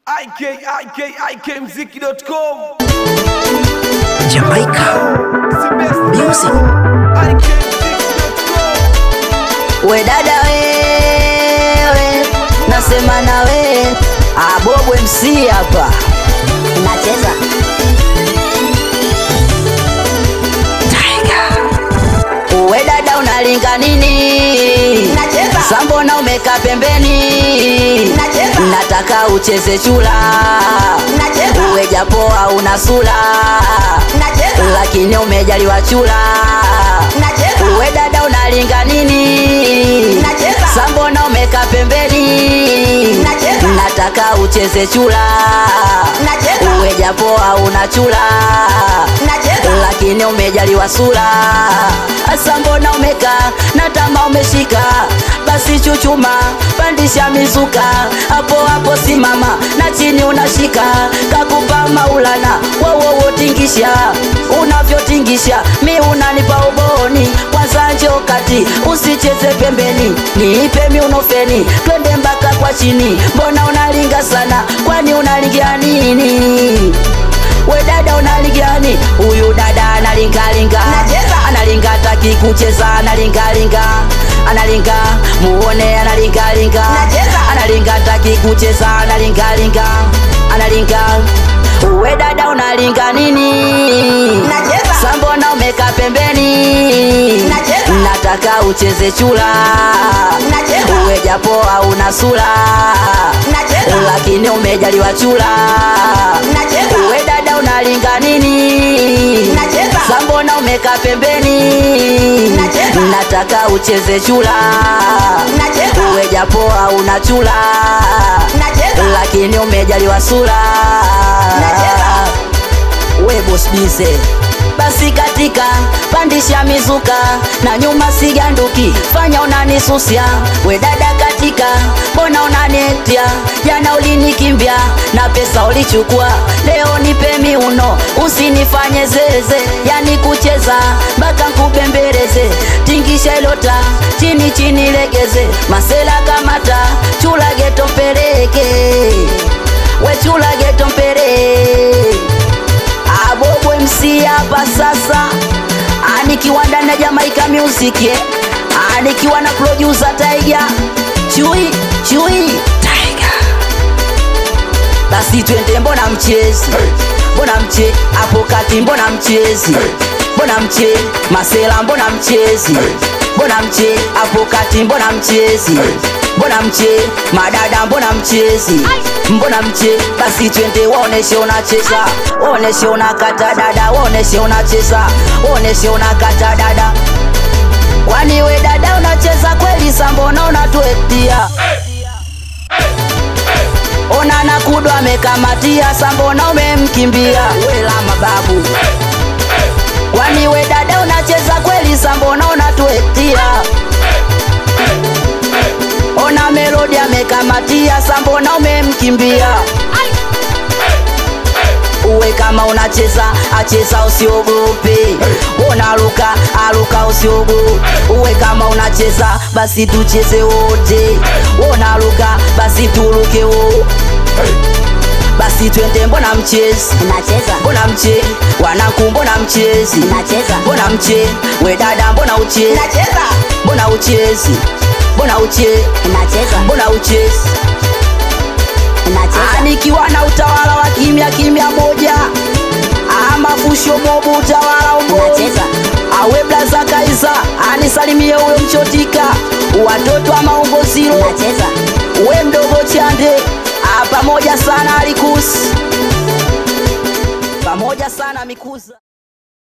ikikmziki.com Jamaica Music. We dada wewe, nasema na we Abobo MC hapa nacheza we dada unalinga nini? Nacheza. Sambona umeka pembeni? Nacheza. Nataka ucheze chula Nacheza. uwe japoa una sura Nacheza. lakini umejaliwa chula Nacheza. uwe dada unalinga nini? Nacheza. Sambona umeka pembeni? Nacheza. Nataka ucheze chula Nacheza. uwe japoa una chula Nacheza. lakini umejaliwa sura. Asa mbona umeka na tama umeshika, basi chuchuma, pandisha mizuka, hapo hapo simama na chini unashika, kakupa maulana wowowo tingisha, unavyotingisha mi unanipa uboni, kwanza njoo kati, usicheze pembeni, niipe miunofeni, twende mpaka kwa chini, mbona unalinga sana, kwani unalingia nini? we dada unaligani huyu dada analingalinga Nacheza. analinga taki kucheza analingalinga analinga muone analingalinga Nacheza. analinga taki kucheza analingalinga analinga we dada unalinga nini Nacheza. sambona umeka pembeni Nacheza. nataka ucheze chula Nacheza. uwe japoa una sura Nacheza. lakini umejaliwa chula Nacheza. uwe dada unalinga nini Nacheza. sambona umeka pembeni Nacheza. nataka ucheze chula Nacheza. uwe japoa una chula Nacheza. lakini umejaliwa sura Nacheza. we boss bize basi katika pandisha mizuka na nyuma siganduki fanya unanisusia we dada katika mbona unanetia jana ulinikimbia na pesa ulichukua leo nipe miuno usinifanye zeze yani kucheza mpaka nkubembeleze tingisha ilota chini chini legeze masela kamata chula geto mpeleke we chula geto mpeleke Abobo MC hapa sasa, anikiwa ndani ya Jamaica Music, eh. anikiwa na producer Tiger Chui Chui Tiger. Basi twende, mbona mchezi, mbona mche hapo kati, mbona mchezi, mbona mche masela, mbona mchezi, mbona mche hapo kati, mbona mchezi mbona mche madada mbona mchezi mbona mche basi twende waoneshe unacheza waoneshe unakata dada waoneshe unacheza waoneshe unakata dada kwani we dada unacheza kweli sa mbona unatuetia ona na kudo amekamatia sa mbona umemkimbia wela mababu kwani we dada unacheza kweli sa mbona unatuetia ona melodi amekamatia sa mbona umemkimbia uwe kama unacheza acheza usiogope unaruka aruka usiogope uwe kama unacheza basi tucheze wote unaruka basi turuke wo basi twende mbona mchezi Nacheza. mbona mche wanaku mbona mchezi Nacheza. mbona mche we dada mbona uchezi Nacheza. mbona uchezi mbona uchezi Nacheza. mbona uchezi Nacheza. nikiwa na utawala wa kimya kimya moja amafusho mobu utawala umbo Nacheza. awe blaza kaisa anisalimie huyo mchotika watoto wa maumbo ziro Nacheza. we mdogo chande Ah, pamoja sana alikusi pamoja sana mikuza